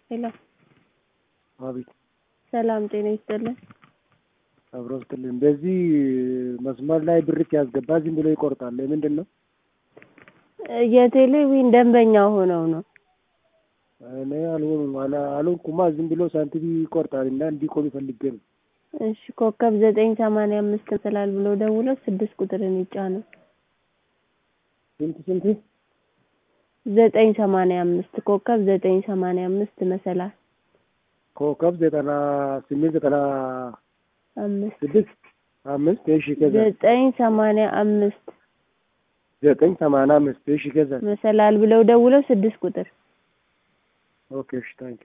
ሄሎ አቤት ሰላም ጤና ይስጥልን። አብሮ ስትልን በዚህ መስመር ላይ ብርክ ያስገባ ዝም ብሎ ይቆርጣል። ምንድን ነው? የቴሌቪዥን ደንበኛ ሆነው ነው። እኔ አልሆኑም አልሆንኩማ። ዝም ብሎ ሳንቲም ይቆርጣል እና እንዲቆም ፈልጌ ነው። እሺ ኮከብ ዘጠኝ ሰማንያ አምስት ስላል ብሎ ደውለው ስድስት ቁጥርን ይጫኑ። ስንት ስንት? ዘጠኝ ሰማንያ አምስት ኮከብ ዘጠኝ ሰማንያ አምስት መሰላል ኮከብ ዘጠና ስምንት ዘጠና አምስት ስድስት አምስት እሺ ከዛ ዘጠኝ ሰማንያ አምስት ዘጠኝ ሰማንያ አምስት እሺ ከዛ መሰላል ብለው ደውለው ስድስት ቁጥር ኦኬ እሺ ታንክ